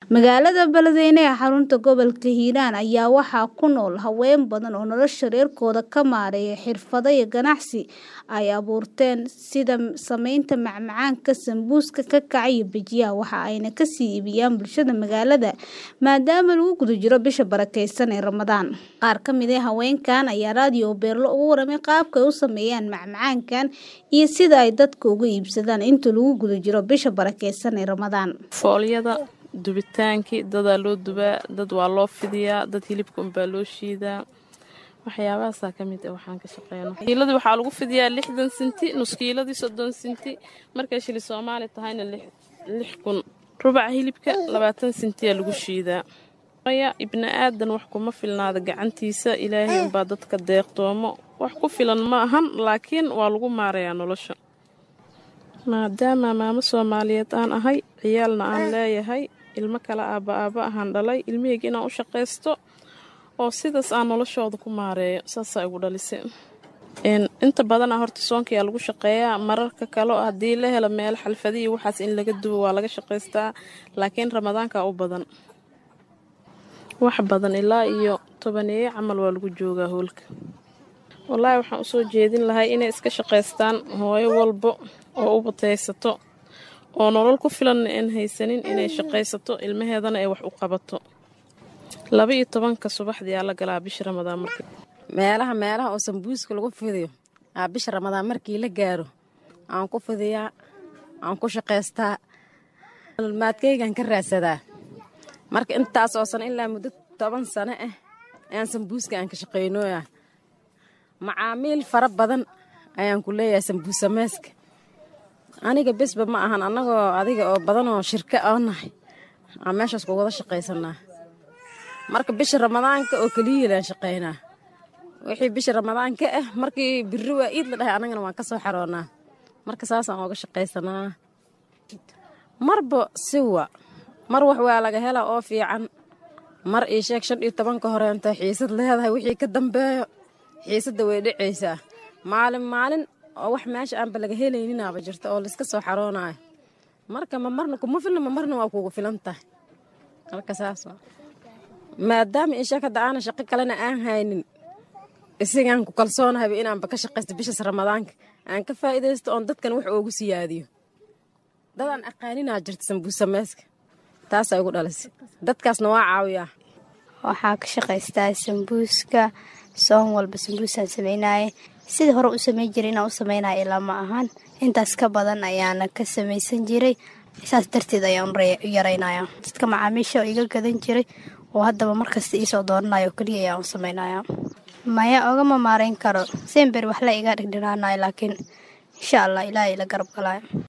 Magaalada Beledweyne ee xarunta gobolka Hiiraan ayaa waxaa ku nool haween badan oo nolosha reerkooda ka maareeya xirfado iyo ganacsi ay abuurteen sida samaynta macmacaanka, sambuuska, kakaca iyo bajiyaha waxa ayna ka sii iibiyaan bulshada magaalada maadaama lagu guda jiro bisha barakeysan ee Ramadaan. Qaar ka mid ah haweenkan ayaa raadiyo Beerlo uga warramay qaabka ay u sameeyaan macmacaankan iyo sida ay dadka uga iibsadaan inta lagu guda jiro bisha barakeysan ee Ramadaan. foolyada dubitaankii dadaa loo dubaa dad waa loo fidiyaa dad hilibka unbaa loo shiidaa waxyaabahaasaa ka mid ah waxaan ka shaqeyno kiiladii waxaa lagu fidiyaa lixdan sinti nuskiiladii soddon sinti markay shili soomaali tahayna lix kun rubaca hilibka labaatan sintiyaa lagu shiidaa ya ibni aadan wax kuma filnaada gacantiisa ilaahay unbaa dadka deeqtoomo wax ku filan ma ahan laakiin waa lagu maarayaa nolosha maadaama maamo soomaaliyeed aan ahay ciyaalna aan leeyahay ilmo kale aabba aabba ahaan dhalay ilmihayga inaan u shaqaysto oo sidaas aan noloshooda ku maareeyo saasaa igu dhalisay inta badana horta soonkayaa lagu shaqeeyaa mararka kale haddii la helo meel xalfadiyi waxaas in laga dubo waa laga shaqaystaa laakiin ramadaankaa u badan wax badan ilaa iyo tobaneeyo camal waa lagu joogaa hoolka wallaahi waxaan usoo jeedin lahay inay iska shaqaystaan hooyo walbo oo u bataysato oo nolol ku filanna aan haysanin inay shaqaysato ilmaheedana ay wax u qabato laba iyo tobanka subaxdii aa la galaa bisha ramadaan marka meelaha meelaha oo sambuuska lagu fidiyo aa bisha ramadaan markii la gaaro aan ku fidiyaa aan ku shaqaystaa maadkaygaan ka raadsadaa marka intaas oo sano ilaa muddo toban sano ah ayaan sambuuska aan ka shaqaynooyaa macaamiil fara badan ayaan ku leeyahay sambuus samayska aniga besba ma ahan annagoo adiga oo badan oo shirka oo nahay aan meeshaas ku wada shaqaysanaa marka bisha ramadaanka oo keliyilaan shaqaynaa wixii bisha ramadaanka ah markii birri waa iid la dhahay annagana waan ka soo xaroonnaa marka saasaan ooga shaqaysanaa marba siwa mar wax waa laga helaa oo fiican mar ii sheeg shan iyo tobanka horeenta xiisad leedahay wixii ka dambeeyo xiisadda way dhacaysaa maalin maalin oo wax meesha aanba laga helayninaaba jirta oo layska soo xaroonayo marka ma marna kuma filna ma marna waa kugu filan tahay halka saas maadaama isheeg hadda aana shaqo kalena aan haynin isagaan ku kalsoonahayba inaanba ka shaqaysto bishas ramadaanka aan ka faa'iidaysto oon dadkan wax oogu siyaadiyo dadaan aqaaninaa jirta sambuusameyska taasaa igu dhalisay dadkaasna waa caawiyaa waxaa ka shaqaystaa sambuuska soon walba sambuusaan samaynaye sidii hore u samayn jiray inaan u samaynaya ilaa ma ahaan intaas ka badan ayaana ka samaysan jiray saas darteed ayaan u yaraynaya dadka macaamiisha oo iga gadan jiray oo haddaba markasta iisoo doonanayo oo keliya ayaan u samaynaya maya ogama maarayn karo sember wax la iga dhigdhinaanayo laakiin insha allah ilaahay ila garab galaayo